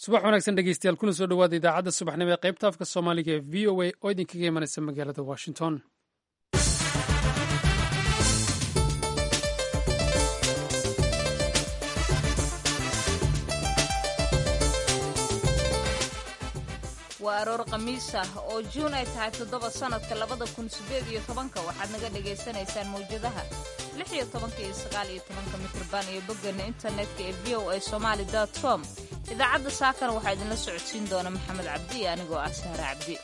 subax wanaagsan dhegeystayaal kuna soo dhowaada idaacadda subaxnimo ee qaybta afka soomaaliga ee v o a oo idinkaga imanaysa magaalada washington waa aroor khamiis ah oo juun ay tahay toddoba sannadka labada kun siddeed iyo tobanka waxaad naga dhagaysanaysaan mawjadaha lix iyo tobanka iyo sagaal iyo tobanka mitrban iyo boggeena internetka ee v o a somaali dot com idaacadda saakana waxaa idinla socodsiin doona maxamed cabdi iyo anigoo ah sahre cabdi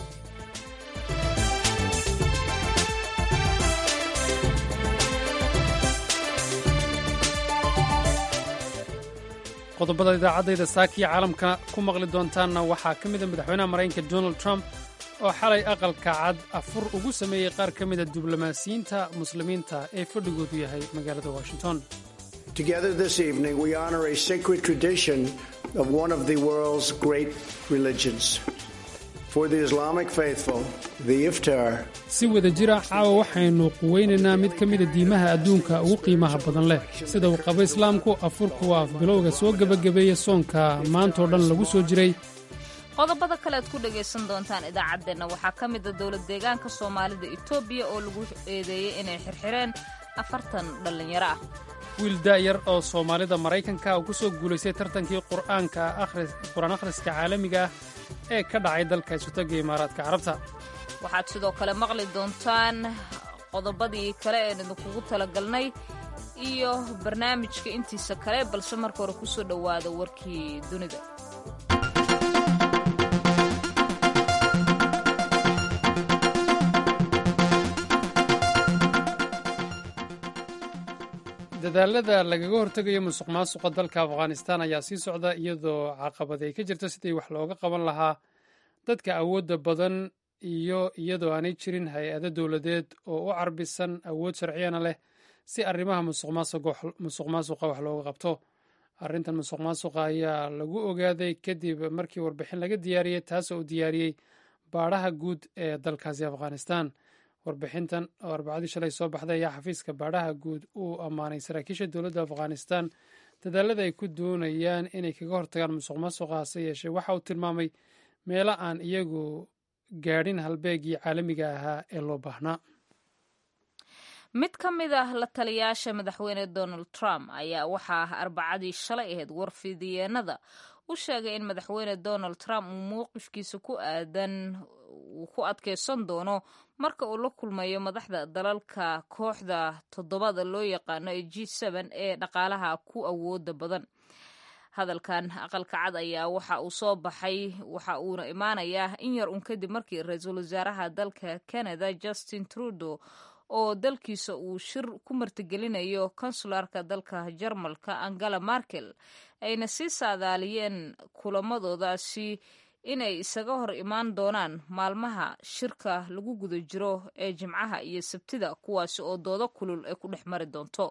qodobada idaacaddayda saakiya caalamka ku maqli doontaanna waxaa ka mida madaxweynaha maraykanka donald trump oo xalay aqalka cad afur ugu sameeyey qaar ka mida diblomaasiyiinta muslimiinta ee fadhigoodu yahay magaalada washington Together this evening, we honor a sacred tradition of one of the world's great religions. For the Islamic faithful, the iftar si wada jira caawa waxaynu quweynaynaa mid ka mida diimaha adduunka ugu qiimaha badan leh sida uu qabo islaamku afurku waa afbilowga soo gebagabeeya soonka maantoo dhan lagu soo jiray qodobada kale aad ku dhagaysan doontaan idaacaddeenna waxaa ka mida dowlad deegaanka soomaalida etoobiya oo lagu eedeeyey inay xirxireen afartan dhallinyaro ah wiil daa'yar oo soomaalida maraykanka oo ku soo guulaystay tartankii qur'aanka qur-aan akhriska caalamiga ah ee ka dhacay dalka isutaga imaaraadka carabta waxaad sidoo kale maqli doontaan qodobadii kale een idinkugu talagalnay iyo barnaamijka intiisa kale balse marka hore ku soo dhowaada warkii dunida dadaalada lagaga hortegayo musuq maasuqa dalka afghanistan ayaa sii socda iyadoo caqabad ay ka jirto sidii wax looga qaban lahaa dadka awoodda badan iyo iyadoo aanay jirin hay-ado dowladeed oo u carbisan awood sharciyana leh si arrimaha musuq maasuqa wax looga qabto arrintan musuq maasuqa ayaa lagu ogaaday kadib markii warbixin laga diyaariyey taasoo uu diyaariyey baadhaha guud ee dalkaasi afghanistan warbixintan oo arbacadii shalay soo baxday ayaa xafiiska baadhaha guud uu ammaanay saraakiisha dowladda afghanistan dadaalada ay ku doonayaan inay kaga hortagaan musuq maasuqa hase yeeshee waxa uu tilmaamay meelo aan iyagu gaadhin halbeegii caalamiga ahaa ee loo baahnaa mid ka mid ah la taliyaasha madaxweyne donald trump ayaa waxaa arbacadii shalay ahayd warfidiyeenada u sheegay in madaxweyne donald trump uu mowqifkiisa ku aadan uu ku adkaysan doono marka uu la kulmayo madaxda dalalka kooxda toddobada loo yaqaano ee g n ee dhaqaalaha ku awooda badan hadalkan aqalka cad ayaa waxa uu soo baxay waxa uuna imaanayaa in yar un kadib markii ra-iisul wasaaraha dalka canada justin trudeau oo dalkiisa uu shir ku martigelinayo konsularka dalka jarmalka angela markel ayna sii saadaaliyeen kulamadoodaasi inay isaga hor imaan doonaan maalmaha shirka lagu guda jiro ee jimcaha iyo sabtida kuwaasi oo doodo kulul ay ku dhex mari doonto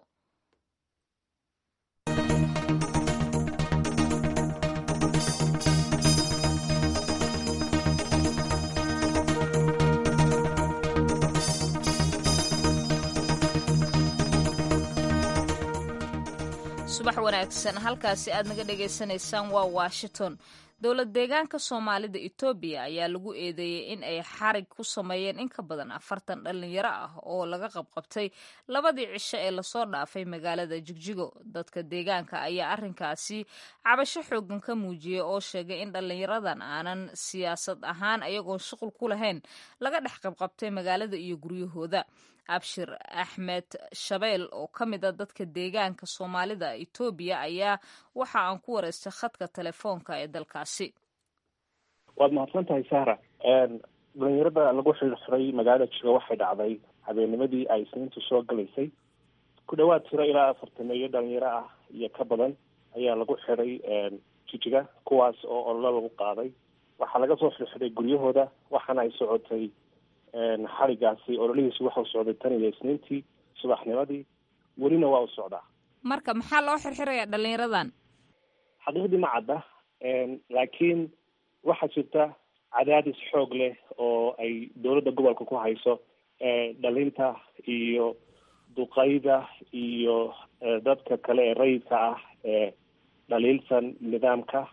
subax wanaagsan halkaasi aad naga dhagaysanaysaan waa washington dowlad deegaanka soomaalida etoobiya ayaa lagu eedeeyey in ay xarig ku sameeyeen in ka badan afartan dhallinyaro ah oo laga qabqabtay labadii cisho ee lasoo dhaafay magaalada jigjigo dadka deegaanka ayaa arrinkaasi cabasho xoogan ka muujiyey oo sheegay in dhallinyaradan aanan siyaasad ahaan ayagoon shuqul ku lahayn laga dhex qabqabtay magaalada iyo guryahooda abshir axmed shabeel oo ka mid a dadka deegaanka soomaalida etoobiya ayaa waxa aan ku wareystay khadka telefoonka ee dalkaasi waad mahadsan tahay sahra dhalinyarada lagu xirxiray magaalada jigo waxay dhacday habeennimadii ay isniintu soo galaysay ku dhawaad tiro ilaa afartameeyo dhalinyaro ah iyo ka badan ayaa lagu xiray jijiga kuwaas oo ololo lagu qaaday waxaa laga soo xirxiray guryahooda waxaana ay socotay xarigaasi ololihiisu waxau socday tan iyo isniintii subaxnimadii welina waa u socdaa marka maxaa loo xirxirayaa dhalinyaradan xaqiiqdii ma cadda laakiin waxaa jirta cadaadis xoog leh oo ay dowladda gobolka ku hayso dhalinta iyo duqayda iyo dadka kale ee rayidka ah ee dhaliilsan nidaamka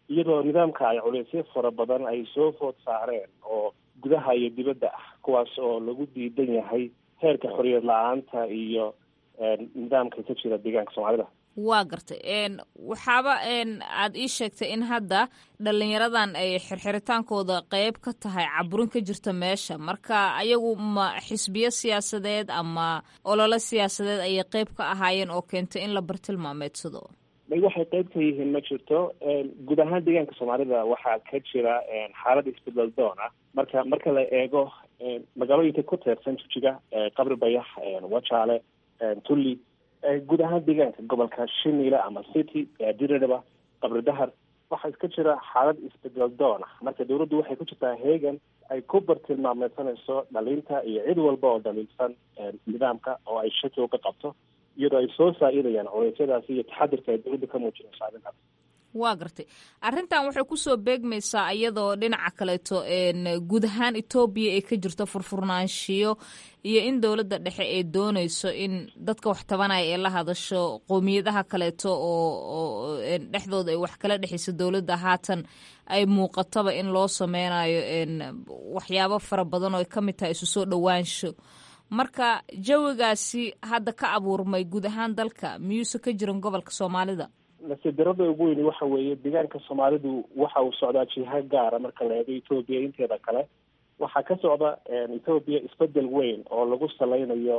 iyadoo nidaamka ay culeysyo fara badan ay soo food saareen oo gudaha iyo dibadda ah kuwaas oo lagu diidan yahay heerka xoriyad la-aanta iyo nidaamka ka jira deegaanka soomaalida waa gartay waxaaba aad ii sheegtay in hadda dhalinyaradan ay xirxiritaankooda qeyb ka tahay caburin ka jirta meesha marka ayagu ma xisbiyo siyaasadeed ama ololo siyaasadeed ayay qeyb ka ahaayeen oo keentay in la bartilmaameedsado may waxay qeyb ka yihiin ma jirto guud ahaan deegaanka soomaalida waxaa ka jira xaalad isbedel doon ah marka marka la eego magaalooyinka ku teersan jujiga qabri bayax wajaale tulli guud ahaan deegaanka gobolka shiniile ama city diriraba qabri dahar waxaa iska jira xaalad isbedel doon ah marka dawladdu waxay ku jirtaa heegan ay ku bartilmaameysanayso dhalinta iyo cid walba oo dhaliilsan nidaamka oo ay shaki uga qabto iyadoo ay soo saa-idayaan culeysyadaasi iyo taxadirka ay dawladda ka muujinayso arrintaas waa gartay arrintan waxay kusoo beegmaysaa iyadoo dhinaca kaleeto guud ahaan etoobiya ay ka jirto furfurnaanshiyo iyo in dowladda dhexe ay dooneyso in dadka wax tabanaya ee la hadasho qowmiyadaha kaleeto oo dhexdooda ay wax kala dhexeyso dowladda haatan ay muuqataba in loo sameynayo waxyaabo fara badan oo ay ka mid tahay isu soo dhowaansho marka jawigaasi hadda ka abuurmay guud ahaan dalka miyuuse ka jiran gobolka soomaalida nasiib darada ugu weyni waxa weeye deegaanka soomaalidu waxa uu socdaa jiha gaara marka la eego etoobiya inteeda kale waxaa ka socda etoobiya isbedel weyn oo lagu saleynayo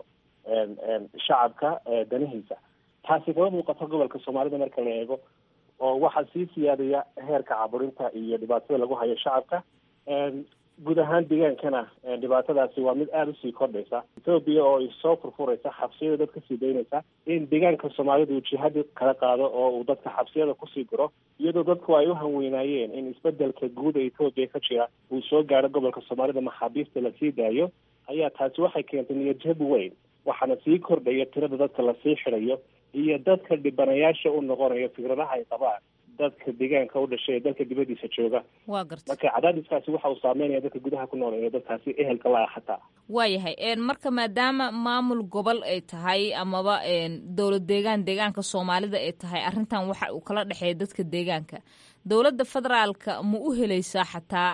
shacabka danihiisa taasi kama muuqato gobolka soomaalida marka la eego oo waxaa sii siyaadaya heerka caburinta iyo dhibaatada lagu hayo shacabka guud ahaan deegaankana dhibaatadaasi waa mid aada usii kordhaysa etoobiya oo ay soo furfuraysa xabsiyada dad kasii daynaysa in deegaanka soomaalida uu jihadi kala qaado oo uu dadka xabsiyada kusii guro iyadoo dadku ay u hanweynaayeen in isbedelka guud ee etoobiya ka jira uu soo gaaro gobolka soomaalida maxaabiista lasii daayo ayaa taasi waxay keentay niyadjab weyn waxaana sii kordhaya tirada dadka lasii xidayo iyo dadka dhibanayaasha u noqonayo fikradaha ay qabaan dadka deegaanka u dhashay ee dalka dibadiisa jooga waa garta marka cadaadiskaasi waxa uu saameynaya dadka gudaha ku nool ee dadkaasi ehelka la ah xataa waayahay marka maadaama maamul gobol ay tahay amaba dowlad deegaan deegaanka soomaalida ay tahay arrintan waxa uu kala dhexeeya dadka deegaanka dowladda federaalka ma u helaysaa xataa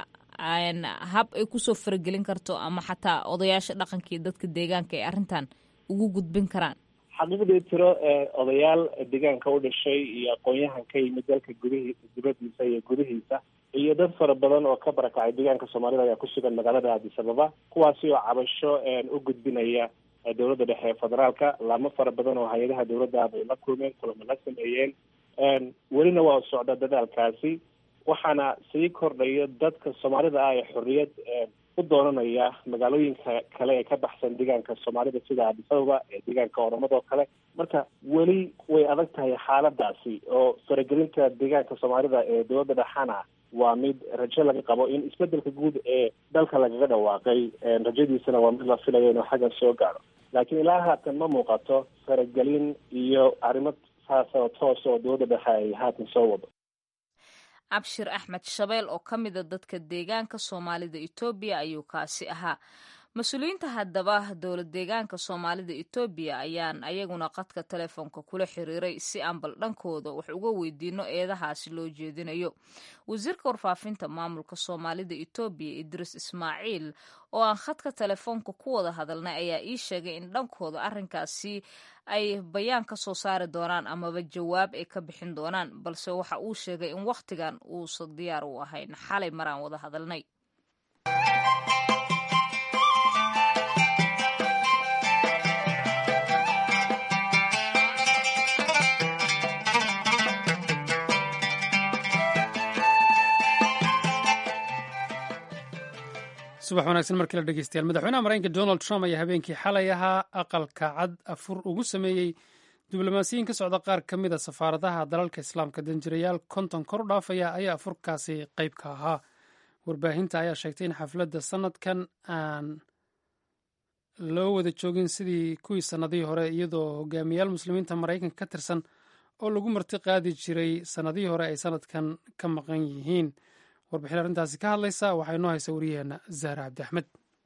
hab ay kusoo faragelin karto ama xataa odayaasha dhaqanka iyo dadka deegaanka ay arrintan ugu gudbin karaan xaqiiqdii tiro odayaal deegaanka u dhashay iyo aqoon-yahan ka yimid dalka gudihi dibadiisa iyo gudihiisa iyo dad fara badan oo ka barakacay deegaanka soomaalida ayaa ku sugan magaalada addis ababa kuwaasi oo cabasho u gudbinaya dowladda dhexe ee federaalka laamo fara badan oo hay-adaha dowladda bay la kulmeen kulamo la sameeyeen welina waa socda dadaalkaasi waxaana sii kordhaya dadka soomaalida ah ee xorriyad u doonanaya magaalooyinka kale ee ka baxsan deegaanka soomaalida sida addis ababa ee deegaanka oromadoo kale marka weli way adag tahay xaaladaasi oo faragelinta deegaanka soomaalida ee dowladda dhexana waa mid rajo laga qabo in isbedelka guud ee dalka lagaga dhawaaqay rajadiisana waa mid la filaya inuu xaggan soo gaadho laakiin ilaa haatan ma muuqato faragelin iyo arrimo saas oo toos oo dowladda dhexe ay haatan soo wado abshir axmed shabeel oo ka mida dadka deegaanka soomaalida etoobiya ayuu kaasi ahaa mas-uuliyiinta haddaba dowlad deegaanka soomaalida etoobiya ayaan ayaguna qadka telefoonka kula xiriiray si aan bal dhankooda wax uga weydiino eedahaasi loo jeedinayo wasiirka warfaafinta maamulka soomaalida etoobiya idriis ismaaciil oo aan khadka telefoonka ku wada hadalnay ayaa ii sheegay in dhankooda arrinkaasi ay bayaan ka soo saari doonaan amaba jawaab ay ka bixin doonaan balse waxa uu sheegay in wakhtigan uusan diyaar u ahayn xalay maraan wada hadalnay subax wanaagsan markii la dhegeystayaal madaxweynaha maraykanka donald trump ayaa habeenkii xalay ahaa aqalka cad afur ugu sameeyey diblomaasiyiin ka socda qaar ka mid a safaaradaha dalalka islaamka danjirayaal konton kor u dhaafaya ayaa afurkaasi qayb ka ahaa warbaahinta ayaa sheegtay in xafladda sanadkan aan loo wada joogin sidii kuwii sannadihii hore iyadoo hogaamiyaal muslimiinta maraykanka ka tirsan oo lagu marti qaadi jiray sannadihii hore ay sanadkan ka maqan yihiin warbixin arrintaasi ka hadlaysa waxaa inoo haysa wariyaheenna zahra cabdi axmed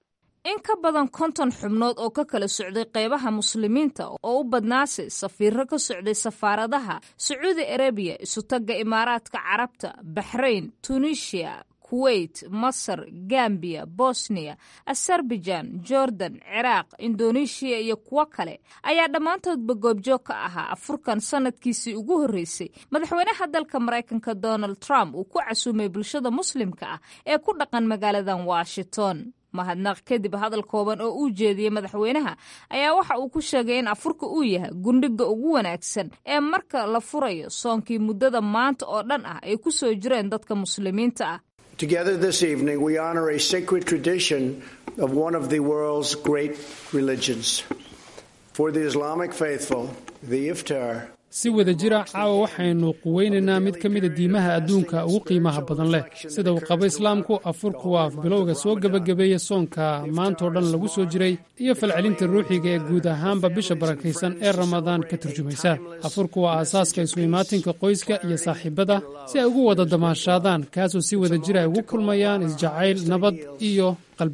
in ka badan konton xubnood oo ka kala socday qeybaha muslimiinta oo u badnaase safiiro ka socday safaaradaha sacuudi arabiya isutagga imaaraadka carabta baxrayn tunisia kuwait masar gambiya bosniya azerbaijan jordan ciraaq indoneeshiya iyo kuwo kale ayaa dhammaantoodba goobjoog ka ahaa afurkan sanadkiisii ugu horreysay madaxweynaha dalka maraykanka donald trump uu ku casuumay bulshada muslimka ah ee ku dhaqan magaaladan washington mahadnaq kadib hadal kooban oo uu jeediyey madaxweynaha ayaa waxa uu ku sheegay in afurka uu yahay gundhiga ugu wanaagsan ee marka la furayo soonkii muddada maanta oo dhan ah ay ku soo jireen dadka muslimiinta ah Together this evening, we honor a sacred tradition of one of the world's great religions. For the Islamic faithful, the iftar si wada jira caawa waxaynu quweynaynaa mid ka mida diimaha adduunka ugu qiimaha badan leh sida uu qabo islaamku afurku waa bilowga soo gebagabeeya soonka maantoo dhan lagu soo jiray iyo falcelinta ruuxiga ee guud ahaanba bisha barakaysan ee ramadaan ka turjumaysa afurku waa aasaaska isu imaatinka qoyska iyo saaxiibada si ay ugu wada damaashaadaan kaasoo si wada jira ay ugu kulmayaan isjacayl nabad iyo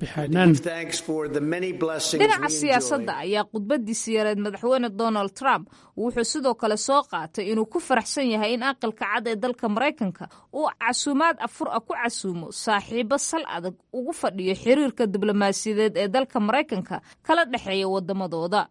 dhinaca siyaasadda ayaa khudbadiisi yareed madaxweyne donald trump wuxuu sidoo kale soo qaatay inuu ku faraxsan yahay in aqalka cad ee dalka maraykanka uu casuumaad afur ah ku casuumo saaxiibo sal adag ugu fadhiyo xiriirka diblomaasiyadeed ee dalka maraykanka kala dhexeeya wadamadooda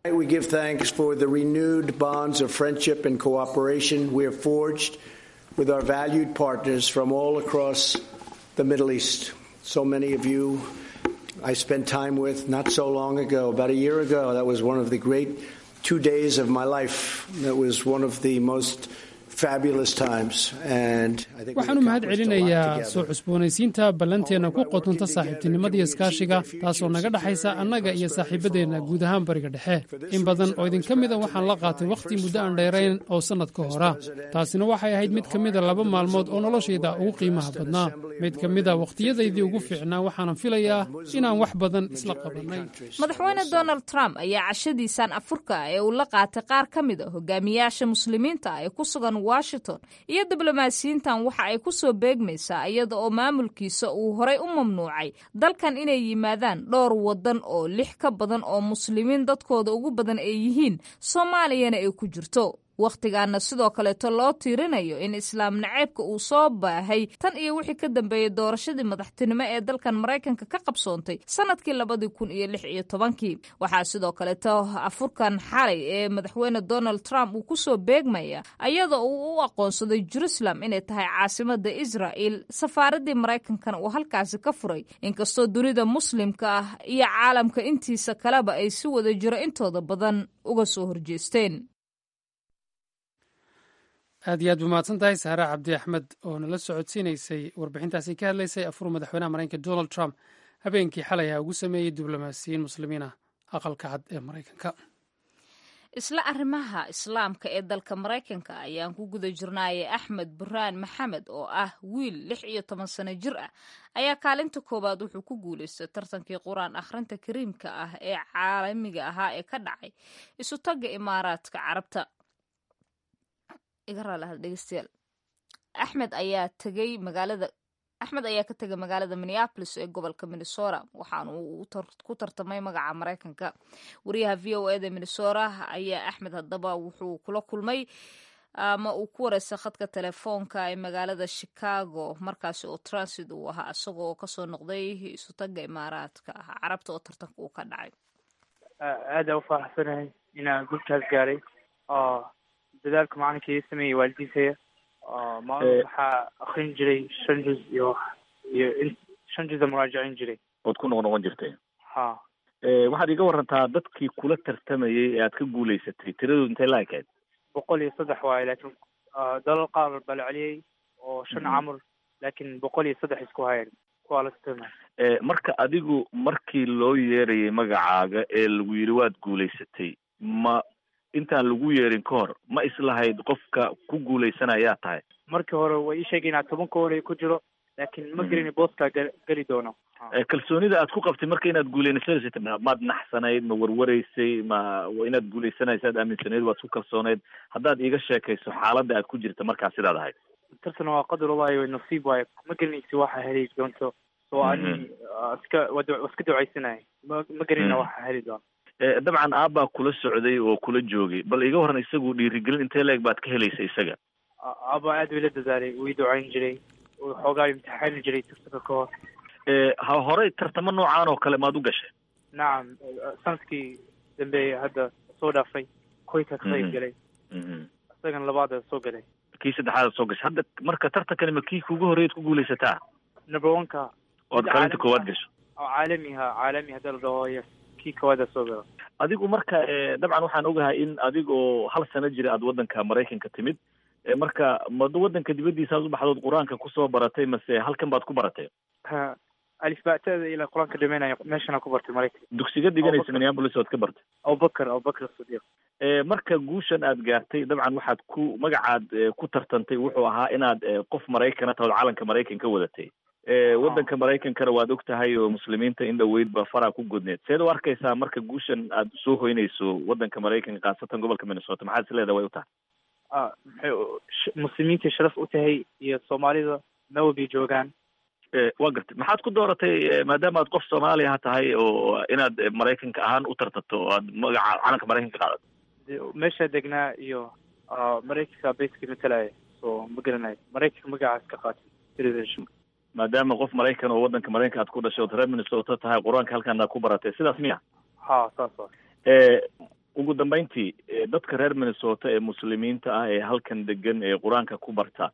with our valued partners from all across the Middle East. So many of you I spent time with not so long ago, about a year ago. That was one of the great two days of my life. That was one of the most fabulous times. And I think waxaan u mahad celinayaa soo cusboonaysiinta ballanteenna ku qotonta saaxiibtinimada iskaashiga taasoo naga dhexaysa annaga iyo saaxiibadeenna guud ahaan bariga dhexe in badan oo idinka mida waxaan la qaatay wakhti muddo aan dheerayn oo sannad ka hora taasina waxay ahayd mid ka mida laba maalmood oo noloshayda ugu qiimaha badnaa mid ka mida wakhtiyadaydii ugu fiicnaa waxaanan filayaa inaan wax badan isla qabannay madaxweyne donald trump ayaa cashadiisan afurka ee uu la qaatay qaar ka mid a hogaamiyaasha muslimiinta ah ee ku sugan washington iyo diblomaasiyiintan waxa ay ku soo beegmaysaa iyada oo maamulkiisa uu horay u mamnuucay dalkan inay yimaadaan dhowr waddan oo lix ka badan oo muslimiin dadkooda ugu badan ay yihiin soomaaliyana ay ku jirto wakhtigaana sidoo kaleeto loo tiirinayo in islaam naceebka uu soo baahay tan iyo wixii ka dambeeyey doorashadii madaxtinimo ee dalkan maraykanka ka qabsoontay sanadkii labadii kun iyo lix iyo tobankii waxaa sidoo kaleeto afurkan xalay ee madaxweyne donald trump uu kusoo beegmaya iyadoo uu u aqoonsaday jerusalem inay tahay caasimada israa'il safaaradii maraykankana uu halkaasi ka furay inkastoo dunida muslimka ah iyo caalamka intiisa kaleba ay si wada jiro intooda badan uga soo horjeesteen aad iyo aad bu mahadsan tahay saare cabdi axmed oo nala socodsiinaysay warbixintaasi ka hadlaysay afur madaxweynaha maraykanka donald trump habeenkii xalay ah ugu sameeyey diblomaasiyiin muslimiin ah aqalka cad ee maraykanka isla arrimaha islaamka ee dalka maraykanka ayaan ku guda jirnaayay axmed burhaan maxamed oo ah wiil lix iyo toban sano jir ah ayaa kaalinta koowaad wuxuu ku guulaystay tartankii qur-aan akhrinta kariimka ah ee caalamiga ahaa ee ka dhacay isu tagga imaaraadka carabta dhegeystayaal axmed ayaa tegay magaalada axmed ayaa ka tegay magaalada minneapolis ee gobolka minnesota waxaana uu ku tartamay magaca maraykanka wariyaha v o eda minnesota ayaa axmed haddaba wuxuu kula kulmay ama uu ku wareystay khadka telefoonka ee magaalada chicago markaasi oo transit uu ahaa isagoo kasoo noqday isutaga imaaraadka carabta oo tartanka uu ka dhacay aada u faraxsanahay inaan gurkaas gaaray dadaalka macalinka ii sameeyey waalidiintaya maalin waxaa akrin jiray shan juz iyo iyo shan juza muraajacin jiray ood ku noq noqon jirtay ha waxaad iga warantaa dadkii kula tartamayay ee aad ka guulaysatay tiradoodu intay la ekayd boqol iyo saddex waaye laakiin dalal qaar baa la celiyey oo shan camur laakiin boqol iyo saddex isku hayeen kuwaa la tartamay marka adigu markii loo yeerayay magacaaga ee lagu yidhi waad guulaysatay ma intaan lagu yeerin ka hor ma islahayd qofka ku guulaysanayaa tahay markii hore way ii sheegay inaad tobanka hore ku jiro laakiin ma gelin booskaa geli doono kalsoonida aad ku qabtay marka inaad guulaysanaysa maad naxsanayd ma warwaraysay ma inaad guulaysanaysa aad aaminsanayd waad ku kalsoonayd haddaad iiga sheekayso xaaladda aad ku jirta markaa sidaad ahayd tartan waa qadar ullahi way nasiib waaye ma gelinaysi waxa heli doonto so ani iska waa iska ducaysanaya ma ma garanina waxa heli doona dabcan aabbaa kula socday oo kula joogay bal iga horan isagu dhiirigelin intee leeg baad ka helaysa isaga aaba aad ila dadaalay wii ducayn jiray xoogaa imtixaani jiray tartanka ka hor ha horey tartamo noocaan oo kale maad u gashay nacam sanadkii dambeeye hadda soo dhaafay koyka ka qayb galay isagan labaada soo galay kii saddexaad soo gashay hadda marka tartankani ma kii kugu horreyd ku guulaysataa number one ka ood kalinta koowaad gasho caalami ha caalami hadda la dhaho yes kii koowaada soo gala adigu marka dabcan waxaan ogahay in adigoo hal sano jira aad waddanka maraykanka timid marka ma waddanka dibaddiisa aad u baxdood qur-aanka kusoo baratay mase halkan baad ku baratay ha alifbaatada ilaa qur-aanka dhameynaya meeshana ku bartay maraykan dugsiga dhiganaysa minneapolis ood ka bartay abubakar abubakar sadiiq marka guushan aad gaartay dabcan waxaad ku magacaad ku tartantay wuxuu ahaa inaad qof maraykana tahood calanka maraykan ka wadatay waddanka maraykankana waad og tahay oo muslimiinta in dhaweyd ba faraa ku godneed seed u arkaysaa marka guushan aad soo hoynayso waddanka maraykanka khaasatan gobolka minnesota maxaad is leedahay way u tahay maxay muslimiinta sharaf u tahay iyo soomaalida nawabay joogaan waa gartay maxaad ku dooratay maadaama aad qof soomaaliya tahay oo inaad maraykanka ahaan u tartato oo aad magaca calanka maraykanka qaadato meesha degnaa iyo maraykanka bayska matalaya so ma garanayo maraykanka magacaas ka qaatay citizenship maadaama qof maraykan oo waddanka maraykanka aad ku dhashay ood reer minnesota tahay qur-aanka halkan aad ku baratay sidaas miya ha saas wa ugu dambeyntii dadka reer minnesota ee muslimiinta ah ee halkan degan ee qur-aanka ku barta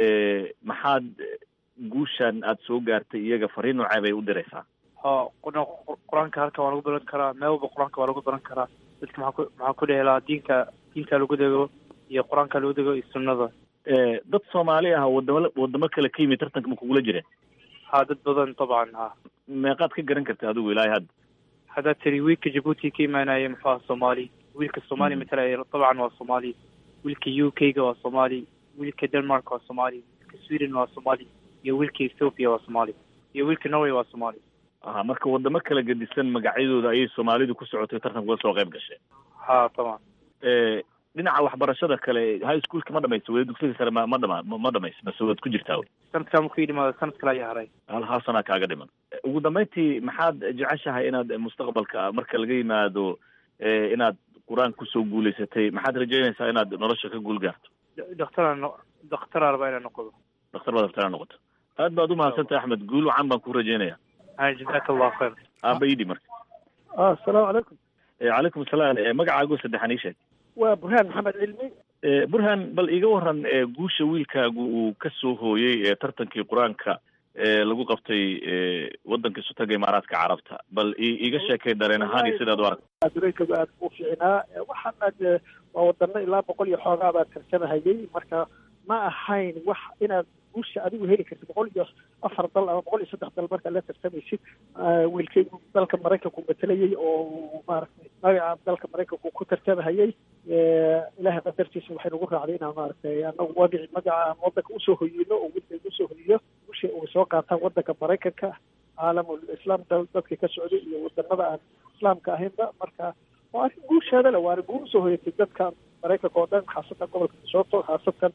maxaad guushan aad soo gaartay iyaga fariin noocee bay u diraysaa ha qur-aanka halkan waa lagu baran karaa meel walba qur-aanka waa lagu baran karaa dadka maxaa ku maxaa ku dhehelaa diinka diinka lagu dego iyo qur-aanka lagu dego iyo sunnada dad soomaali ah wadamo wadamo kale ka yimid tartanka ma kugula jireen ha dad badan dabcan ha meeqaad ka garan karta adigu ilaahay hadda haddaad tiri wiilka jabuuti ka imaanaya muxuu aha soomaali wiilka soomaali matalaya dabcan waa soomaali wiilka u k ga waa soomaali wiilka denmark waa soomaali wiilka sweden waa soomaali iyo wiilka ethoopia waa soomaali iyo wiilka norway waa soomaali aha marka wadamo kala gedisan magacyadooda ayay soomaalidu ku socotay tartanka uga soo qayb gashay ha dabcan dhinaca waxbarashada kale high schoolka ma dhamaysa weli dugsiga sare ma ma dhama ma dhamaysa mase waad ku jirtaa wey sanadkaa markuu ii dhimaado sanad kale ayaa haray hal hal sanaa kaaga dhiman ugu dambeyntii maxaad jeceshahay inaad mustaqbalka marka laga yimaado inaad qur-aan kusoo guulaysatay maxaad rajeynaysaa inaad nolosha ka guul gaarto daktaraan daktaraa rabaa inaan noqdo daktar baad rabtaa inaad noqoto aad baad umahadsantahay axmed guul wacan baan ku rajeynaya jazaaka allahu khayr aaba idhi marka asalaamu calaykum calaykum asalaam magacaago saddexan ii sheeg waa burhaan maxamed cilmi burhaan bal iga waran guusha wiilkaagu uu ka soo hooyey tartankii qur-aanka lagu qabtay waddanka sutaga imaaraadka carabta bal iga sheekay dareen ahaan iyo sidaad u aragta dareenkaba aad u fiicnaa waxaana de waa wadano ilaa boqol iyo xoogaa baa tartamahayay marka ma ahayn wax inaad guusha adigu heli kartid boqol iyo afar dal ama boqol iyo saddex dal markaad la tartamaysid wiilkaygu dalka maraykanku matalayay oo maaragtay magaca dalka maraykanku ku tartamahayay ilaahay qadartiisa waxay nagu raacday inaan maaragtay anagu wadici magaca aan wadanka usoo hoyino oo wiilkayga usoo hoyiyo guusha uu soo qaataan wadanka maraykanka caalamul islaam dadka ka socday iyo wadanada aan islaamka ahaynba marka waa arrin guusheeda le waana guul usoo hoyatay dadka maraykanka oo dhan khaasatan gobolka minnesota khaasatan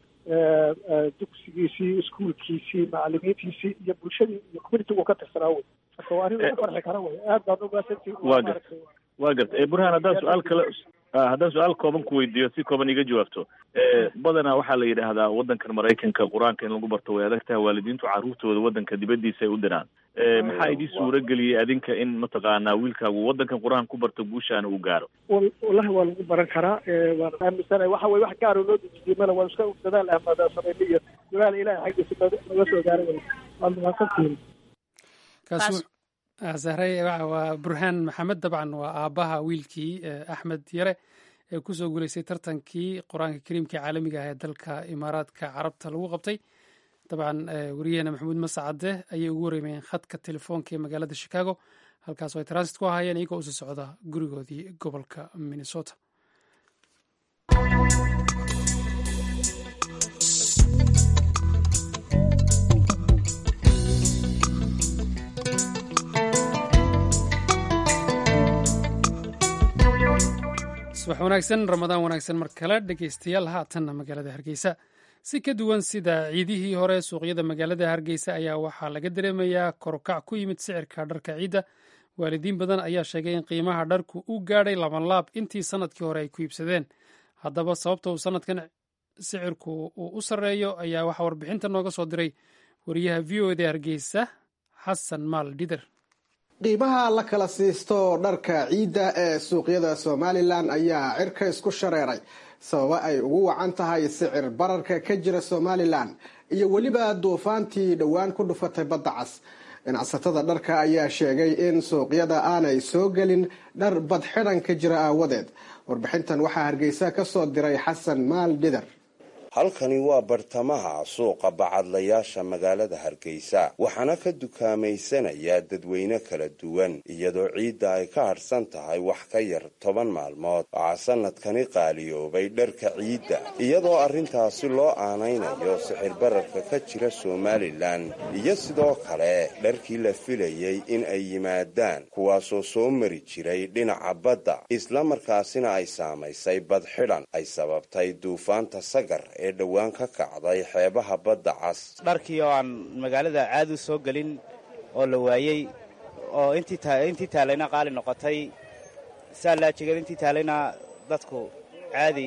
dugsigiisii iskuolkiisii macalimiintiisii iyo bulshadii iyo communitigu ka tirsanaa wey marka waa arrin lagu farxi kara wey aad baan umaasantii waa garta waa garta burhaan haddaan su-aal kale haddaan su-aal kooban ku weydiiyo si kooban iga jawaabto badanaa waxaa la yidhaahdaa waddankan maraykanka qur-aanka in lagu barto way adag tahay waalidiintu carruurtooda waddanka dibaddiisa ay u diraan maxaa idin suura geliyey adinka in mataqaanaa wiilkaagu waddankan qur-aan ku barto guushaana uu gaaro wallahi waa lagu baran karaa waan aaminsanahay waxa weye wax gaaro loo dejiyey male waan iska dadaal ahmada samayna iyo dadaal ilahay xaggiisa naga soo gaaray wey waad mahadsantihiin zahray waa burhaan maxamed dabcan waa aabbaha wiilkii axmed yare ee kusoo guulaystay tartankii qur-aanka kariimka caalamiga ah ee dalka imaaraadka carabta lagu qabtay dabcan wariyaheena maxamuud masacade ayay ugu wareemayeen khadka telefoonka ee magaalada chicago halkaas oo ay transit ku ahaayeen iyagoo usii socda gurigoodii gobolka minnesota subax wanaagsan ramadaan wanaagsan mar kale dhegeystayaal haatanna magaalada hargeysa si ka duwan sida ciidihii hore suuqyada magaalada hargeysa ayaa waxaa laga dareemayaa korukac ku yimid sicirka dharka ciidda waalidiin badan ayaa sheegay in qiimaha dharku u gaadhay labanlaab intii sanadkii hore ay ku iibsadeen haddaba sababta uu sanadkan sicirku uu u sarreeyo ayaa waxaa warbixinta nooga soo diray wariyaha v o eda hargeysa xasan maal dhider qiimaha la kala siisto dharka ciidda ee suuqyada somalilan ayaa cirka isku shareeray sababo ay ugu wacan tahay sicir bararka ka jira somalilan iyo weliba duufaantii dhowaan ku dhufatay badda cas ganacsatada dharka ayaa sheegay in suuqyada aanay soo gelin dhar badxidhan ka jira aawadeed warbixintan waxaa hargeysa ka soo diray xasan maal dhider halkani waa bartamaha suuqa bacadlayaasha magaalada hargeysa waxaana ka dukaamaysanaya dadweyne kala duwan iyadoo ciidda ay ka hadhsan tahay wax ka yar toban maalmood waxaa sanadkani qaaliyoobay dharka ciidda iyadoo arrintaasi loo aanaynayo sixir bararka ka jira somalilan iyo sidoo kale dharkii la filayay in ay yimaadaan kuwaasoo soo mari jiray dhinaca badda islamarkaasina ay saamaysay badxidhan ay sababtay duufaanta sagar ee dhowaan ka kacday xeebaha badda cas dharkii oo aan magaalada caadi u soo gelin oo la waayey oo intii taalayna qaali noqotay saalaajigad intii taalayna dadku caadi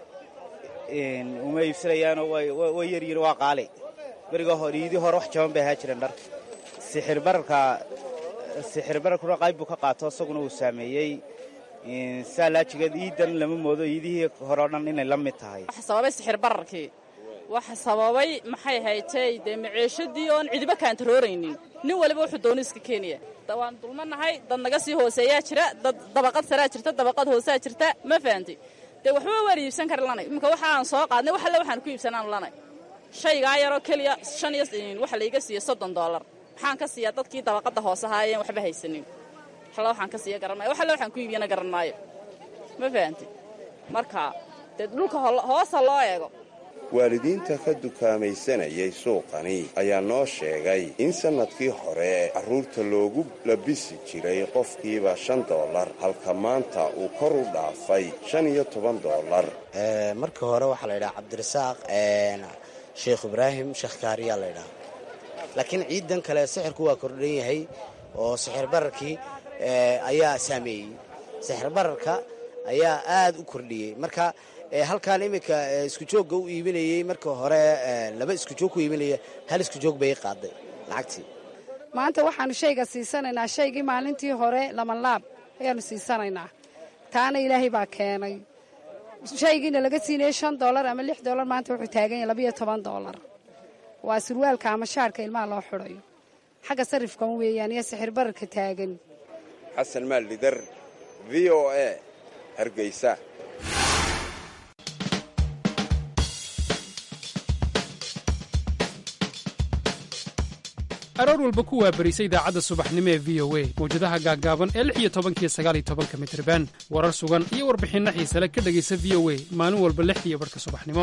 uma iibsanayaanoo way yaryihin waa qaali beriga iidii hore wax jaban bay ahaa jireen dharka sixir bararka sixir bararkuna qayb buu ka qaato isaguna uu saameeyey saalaajigeed iidan lama moodo iidihii hore o dhan inay la mid tahay waxa sababay sixir bararkii waxa sababay maxay haytay dee maciishadii oon cidiba kaantarooraynin nin waliba wuxuu dooni iska keenaya waan dulmanahay dad naga sii hooseeyaa jira dad dabaqad saraa jirta dabaqad hoosaa jirta ma fahanti dee waxba waan iibsan kari lanay iminka waxa aan soo qaadnay wax alle waxaan ku iibsanaan lanay shaygaa yaroo keliya shan iyo waxa laiga siiya soddon doolar maxaan ka siiyaa dadkii dabaqadda hoose ahaayeen waxba haysanin waxalla waxaan ka siiya garan maayo wax alle waxaan ku iibiyana garan maayo ma fahanti marka dee dhulka hoosa loo eego waalidiinta ka dukaamaysanayay suuqani ayaa noo sheegay in sannadkii hore carruurta loogu labisi jiray qofkiiba shan doolar halka maanta uu kor u dhaafay shan iyo toban doolar markii hore waxaa la yidhaha cabdirasaaq sheekh ibraahim sheekh kaariyaa la ydhaha laakiin ciidan kale sixirku waa kordhan yahay oo sixir bararkii ayaa saameeyey sixir bararka ayaa aad u kordhiyey marka halkaan iminka isku joogga u iibinayey marka hore laba isku joog ku iibinaya hal isku joog bay qaaday lacagtii maanta waxaanu shayga siisanaynaa shaygii maalintii hore labanlaab ayaanu siisanaynaa taana ilaahay baa keenay shaygiina laga siinayay shan doolar ama lix doolar maanta wuxuu taagan yahay labayo toban doolar waa surwaalka ama shaarka ilmaha loo xidhayo xagga sarifkan weeyaan iyo sixir bararka taagan xasan maaldhidar v o a hargeysa aroor walba ku waabarisa idaacadda subaxnimo ee v o a mawjadaha gaaggaaban ee lix iyo tobankiyo sagaaliyo tobanka mitriban warar sugan iyo warbixinno xiisale ka dhegaysa v o a maalin walba lixdiiyo barhka subaxnimo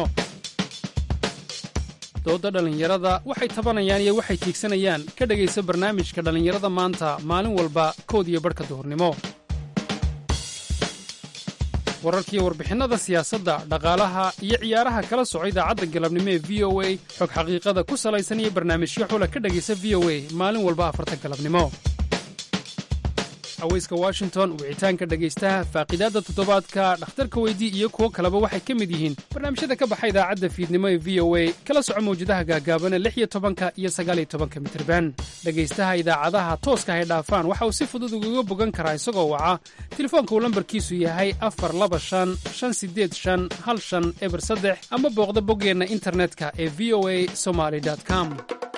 doodda dhallinyarada waxay tabanayaan iyo waxay tiigsanayaan ka dhegaysa barnaamijka dhallinyarada maanta maalin walba kood iyo barhka duhurnimo wararkiiyo warbixinnada siyaasadda dhaqaalaha iyo ciyaaraha kala soco idaacadda galabnimo ee v o a xog xaqiiqada ku salaysan iyo barnaamijyo xula ka dhegaysa v o a maalin walba afarta galabnimo haweyska washington wicitaanka dhegaystaha faaqidaadda toddobaadka dhakhtarka weydii iyo kuwo kaleba waxay ka mid yihiin barnaamijyada ka baxa idaacadda fiidnimo ee v o a kala soco mawjadaha gaagaabana lix iyo tobanka iyo sagaaliyo tobanka mitirban dhegaystaha idaacadaha tooska hay dhaafaan waxa uu si fudud ugaga bogan karaa isagoo waca telefoonka uu lambarkiisu yahay afar laba shan shan sideed shan hal shan eber saddex ama booqda boggeenna internetka ee v o a somaly com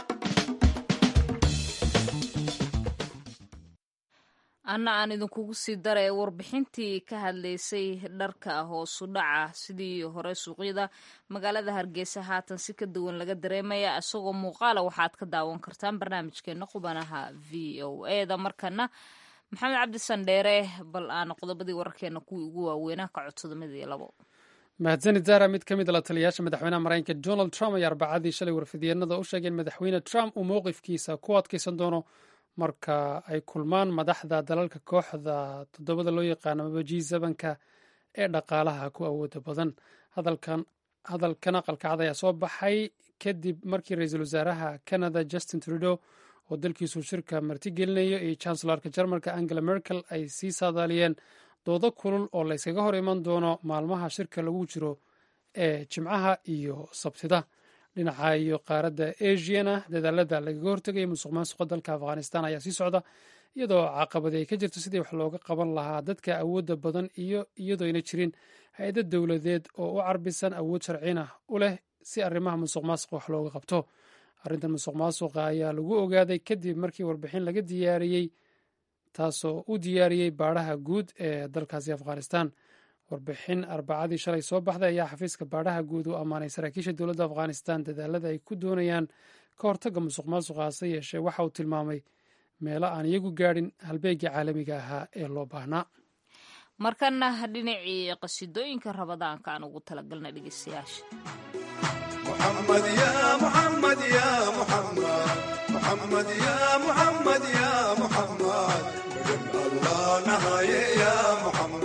anna aan idinkugu sii daray warbixintii ka hadlaysay dharka hoosu dhaca sidii hore suuqyada magaalada hargeysa haatan si ka duwan laga dareemaya isagoo muuqaala waxaad ka daawan kartaan barnaamijkeena qubanaha v o e da markana maxamed cabdi sandheere bal aan qodobadii wararkeena kuwii ugu waaweynaa ka codsada mid iyo labo mahadsanid zara mid ka mid a la taliyayaasha madaxweynaha maraykanka donald trump ayaa arbacadii shalay warfidyeennada u sheegay in madaxweyne trump uu mowqifkiisa ku adkaysan doono marka ay kulmaan madaxda dalalka kooxda toddobada loo yaqaano maba g sebanka ee dhaqaalaha ku awooda badan hadalkan hadalkan aqalkacad ayaa soo baxay kadib markii ra-iisul wasaaraha canada justin trudeau oo dalkiisu shirka martigelinayo iyo chancellarka jarmalka angela merkel ay sii saadaaliyeen doodo kulul oo layskaga hor iman doono maalmaha shirka lagu jiro ee jimcaha iyo sabtida dhinaca iyo qaaradda asiana dadaalada lagaga hortegaya musuq maasuqa dalka afghanistan ayaa sii socda iyadoo caqabadi ay ka jirto sidii wax looga qaban lahaa dadka awoodda badan iyo iyadoo ayna jirin hay-ado dowladeed oo u carbisan awood sharcina u leh si arrimaha musuq maasuqa wax looga qabto arrintan musuq maasuqa ayaa lagu ogaaday kadib markii warbixin laga diyaariyey taasoo u diyaariyey baadhaha guud ee dalkaasi afghanistan warbixin arbacadii shalay soo baxday ayaa xafiiska baadhaha guud u ammaanay saraakiisha dowladda afghanistan dadaalada ay ku doonayaan ka hortagga musuq maasuqa hase yeeshee waxa uu tilmaamay meelo aan iyagu gaadhin halbeegii caalamiga ahaa ee loo baahnaa markana dhinacii qasidooyinka rabadaanka aan ugu talagalna dhegeystayaasha محمد يا محمد يا محمد محمد يا محمد يا محمد بجن الله نهاية يا محمد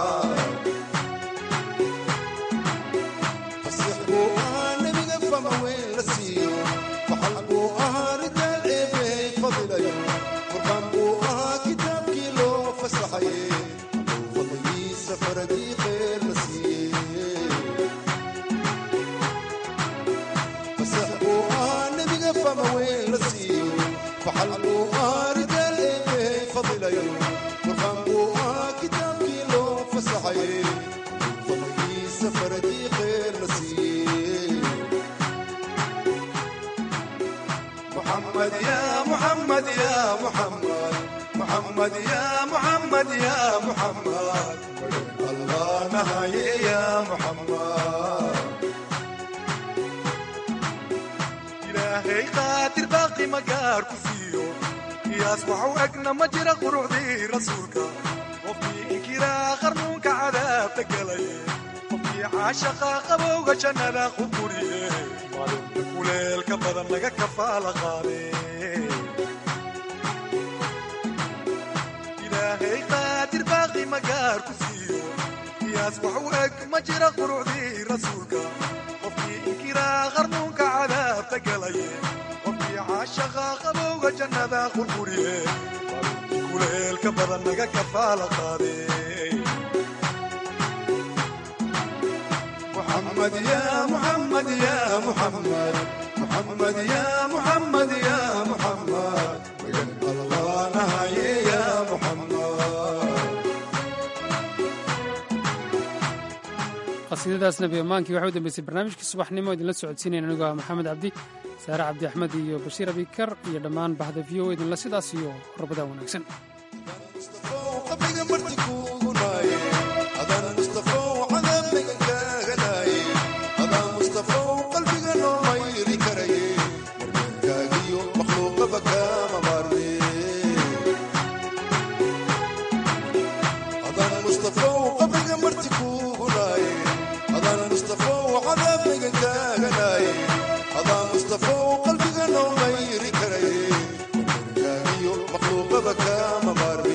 الصحبو أنا بقفة موين لسيو وحلبو أها رجال إيبي فضل يوم قربان بو أها كتاب كيلو فسحي فضلي سفر دي خير نسيه فسحبوها نبقى فما وين لسيو فحلبوها رجال إيه فضل يوم وفهموها كتاب كيلو فسحي فضلي سفر دي خير نسيو محمد يا محمد يا محمد محمد يا محمد يا محمد الله نهاية يا محمد ilaahay qaadir baaqi magaar ku siiyo qiyaas waxu egna ma jira quruxdii rasuulka qofkii inkiraa qarnuunka cadaabta galaye qofkii caashaqa qabowga jannada ku guriye maalinta kuleelka badan laga kafaala qaade ilaahay qaadir baaqi magaar ku siiyo qiyaas waxu eg ma jira quruxdii rasuulka qofkii inkiraa qarnuunka cadaabta galaye qofkii caashaqa qabowga jannada qurquriye kuleelka badan naga kafaala qaade محمد يا محمد يا محمد محمد يا محمد يا محمد بجد الله نهاية يا محمد qasiidadaas nabi ammaankii waxay u dambeysay barnaamijkii subaxnimo idinla socodsiinayn anigoo ah maxamed cabdi saare cabdi axmed iyo bashiir abikar iyo dhammaan bahda v o idinla sidaas iyo rabadaan wanaagsan qabriga marti kuugu naaye adaan mustafow cadaabnaga kaaganaye adaan mustafow qalbiga noo mayri karaye markaagiyo makhluuqaba kaama maarme adaan mustafow qabriga marti kuugu naaye adaan mustafow cadaabnaga kaaganaye adaan mustafow qalbiga noo mayri karaye markaagiyo makhluuqaba kaama maarme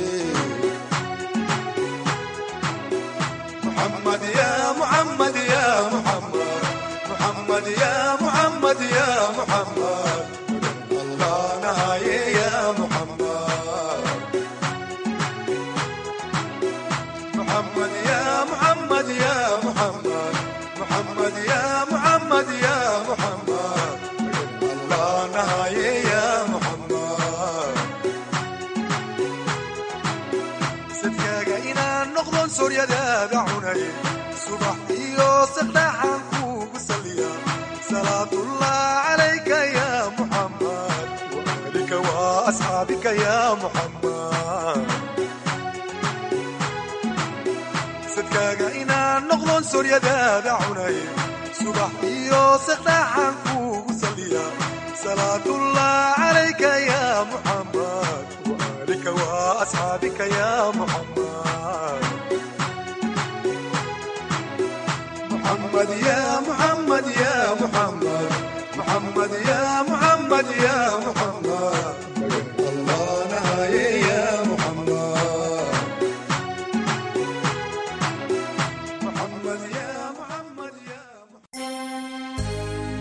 محمد يا محمد يا محمد محمد يا محمد يا محمد الله نهاية يا محمد محمد يا محمد يا محمد محمد يا محمد يا محمد الله نهاية يا محمد sadkaaga inaan noqdon sooryadaada cunay subax iyo saqdhaxaan kuugu saliya salaatullah calayka ya muxammad waalika waa asxaabika ya muxammad sadkaaga inaan noqdon sooryadaada cunay subax iyo saqdhaxaan kuugu saliya salaatullah calayka ya muxammad وآلك وأصحابك يا محمد محمد يا محمد يا محمد محمد يا محمد يا